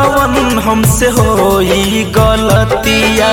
जवन हमसे होई गलतिया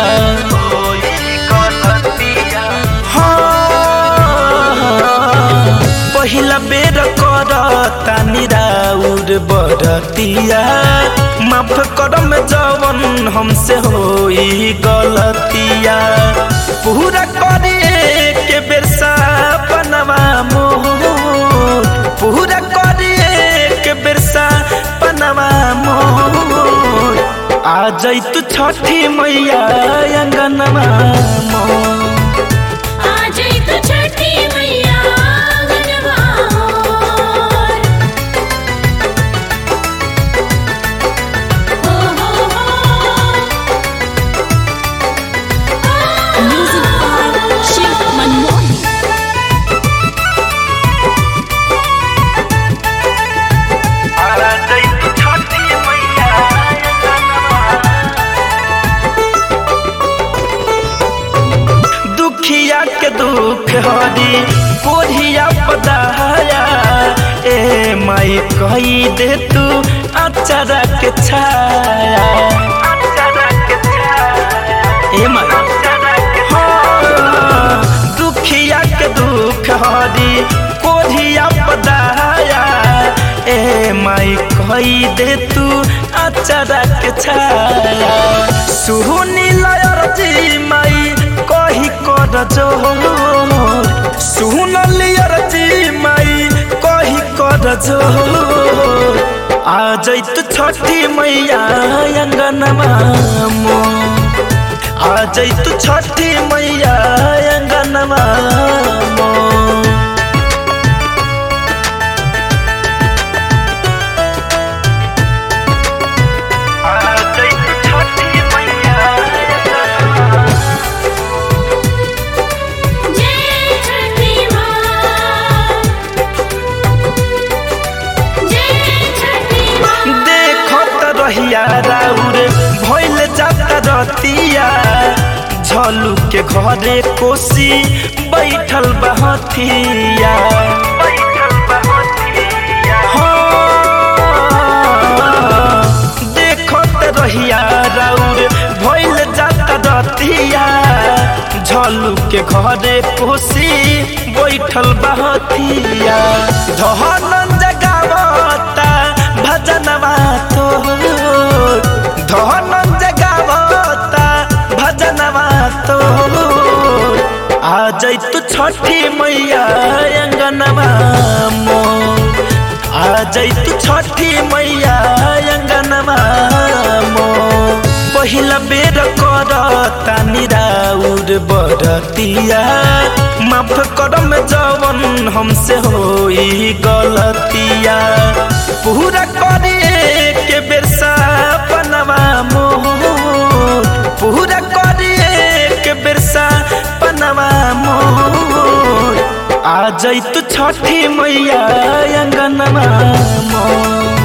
हाँ, पहिला बेर कर तानी राउर बरतिया माफ करम जवन हमसे होई गलतिया पूरा करे के बेर सपनवा मोर पूरा करे के बेर सपनवा मोर आ जैतु छठी मैया अंगनवा मोर आ जाई तू छठी मैया आंगनवा मोर। हो हो हो म्यूजिक बाय शिव मनमोहन दुखिया के दुख हरी कोढ़िया पदाया ए माई कही दे तू अचरा के छाया ए माई हाँ, दुखिया के दुख हरी कोढ़िया पदाया ए माई कही दे तू अचरा के छाया सुनी लयर जी माई कही कर जोर सुन लियर जी माई कही कर जोर आ जैत छठी मैया अंगनमा मोर आ जैत छठी मैया अंगनमा मोर जय छठी माँ जय छठी माँ देखत रहिया राउर भइल जाता रतिया झलू के घरे कोसी बैठल बहतिया हाँ, देखत रहिया राउर भइल जाता रतिया झलू के घरे कोसी बैठल बहतिया धहन जगावता भजनवा तोर धहन जगावता भजनवा तोर आ जैतु छठी मैया अंगनवा मोर आ जैतु छठी मैया अंगनवा मोर पहिला बेर कर तानी राउर बरतिया माफ करम जवन हमसे होई गलतिया पूरा करे के बेर सपनवा मोर पूरा करे के बेर सपनवा मोर आ जैतु छठी मैया अंगनवा मोर